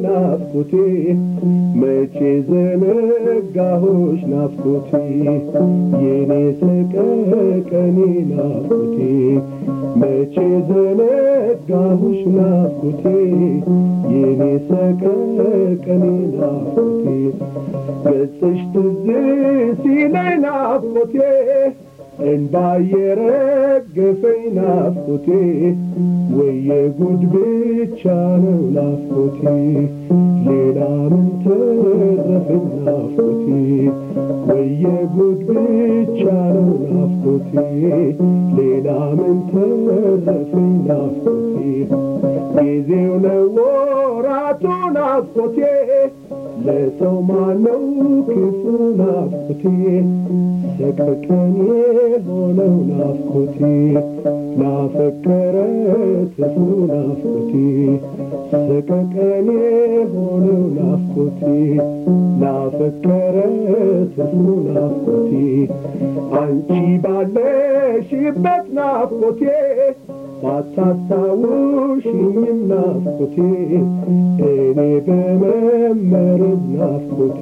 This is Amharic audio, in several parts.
ናፍቆቴ መቼ ዘነጋሁሽ ናፍቆቴ የኔ ሰቀቀኔ ናፍቆቴ መቼ ዘነጋሁሽ ናፍቆቴ የኔ ሰቀቀኔ ናፍቆቴ ገጽሽ ትዝ ሲለኝ ናፍቆቴ እንባ የረገፈኝ ናፍቆቴ ወየ ጉድ ብቻ ነው ናፍቆቴ ሌላ ምን ተረፈኝ ናፍቆቴ ወየ ጉድ ብቻ ነው ናፍቆቴ ሌላ ምን ተረፈኝ ናፍቆቴ ጊዜው ነው ወራቱ ናፍቆቴ ለሰው ማነው ክፉ ናፍቆቴ ሰቀቀን የሆነው ናፍቆቴ ላፈቀረ ትፉ ናፍቆቴ ሰቀቀን የሆነው ናፍቆቴ ላፈቀረ ትፉ ናፍቆቴ አንቺ ባለሽበት ናፍቆቴ ባታስታውሽኝም ናፍቆቴ እኔ በመመረዝ ናፍቆቴ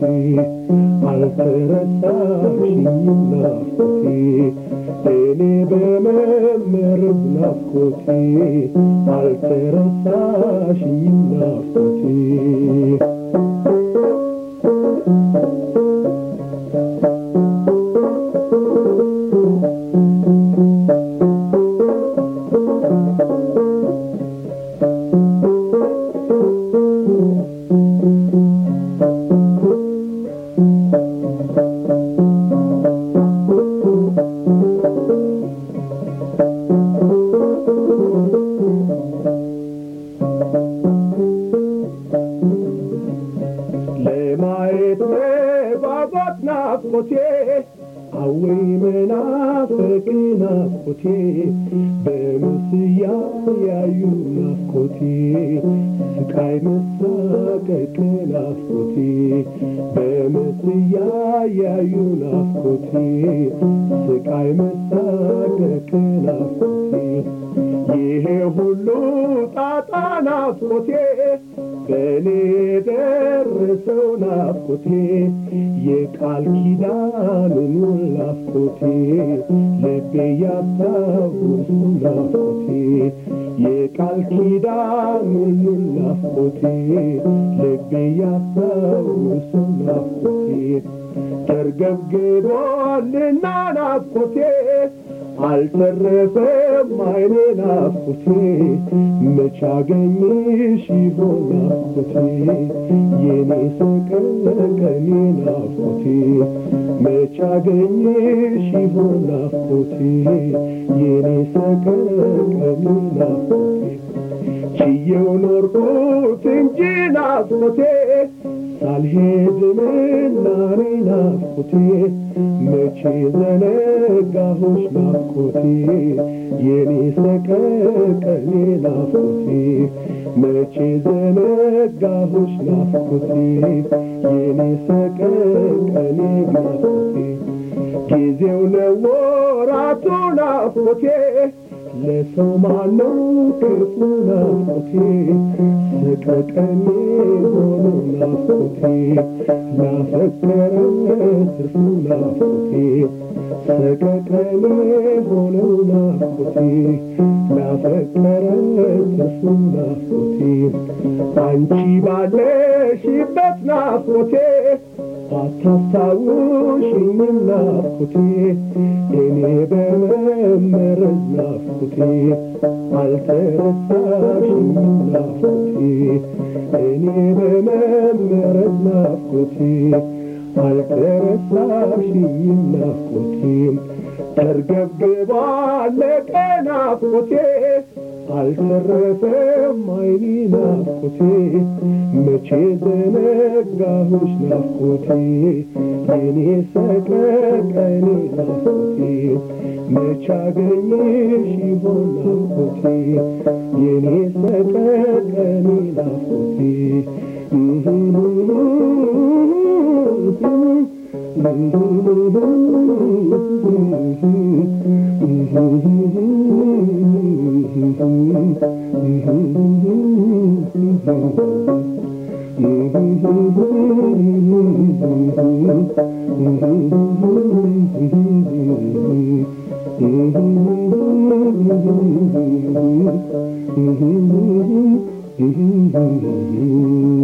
አልተረሳሽኝም ናፍቆቴ እኔ በመመረዝ ናፍቆቴ አልተረሳሽኝም ናፍቆቴ ለማየት መጓጓት ናፍቆቴ አወይ መናፈቅ ናፍቆቴ በምስያ ያዩ ናፍቆቴ ስቃይ መሳቀቅ ናፍቆቴ በምስያ ያዩ ናፍቆቴ ስቃይ መሳቀቅ ናፍቆቴ ይሄ ሁሉ ጣጣ ናፍቆቴ በእኔ ደረሰው ናፍቆቴ የቃል ኪዳንን ናፍቆቴ ልቤ ያስታውሱ ናፍቆቴ የቃል ኪዳንን ናፍቆቴ ልቤ ያስታውሱ ናፍቆቴ ተርገብግቧልና ናፍቆቴ አልተረፈም አይኔ ናፍቆቴ መች አገኘሽ ይሆን ናፍቆቴ የኔ ሰቀቀኔ ናፍቆቴ መች አገኘሽ ይሆን ናፍቆቴ የኔ ሰቀቀኔ ናፍቆቴ ችየው ኖርኩት እንጂ ናፍቆቴ ሳልሄድ ምናኔ ናፍቆቴ መቼ ዘነጋሁሽ ናፍቆቴ የኔ ሰቀቀኔ ናፍቆቴ መቼ ዘነጋሁሽ ናፍቆቴ የኔ ሰቀቀኔ ናፍቆቴ ጊዜው ነው ወራቱ ናፍቆቴ ለሰው ማነው ክፉ ናፍቆቴ ሰቀቀኔ ሆኖ ናፍቆቴ ላፈቀረ ትርፉ ናፍቆቴ ሰቀቀኔ ሆነው ናፍቆቴ ላፈቀረ ትርፉ ናፍቆቴ አንቺ ባለሽበት ናፍቆቴ አታስታውሽኝም ናፍቆቴ እኔ በመመረዝ ናፍቆቴ አልተረሳሽኝም ናፍቆቴ እኔ በመመረዝ ናፍቆቴ አልተረሳሽኝም ናፍቆቴ ተርገብግባለቀ ናፍቆቴ አልተረፈም አይኔ ናፍቆቴ መቼ ዘነጋሁሽ ናፍቆቴ የኔ ሰቀቀኔ ናፍቆቴ መቼ አገኘሽ ይሆን ናፍቆቴ የኔ ሰቀቀኔ ናፍቆቴ Mm-hmm.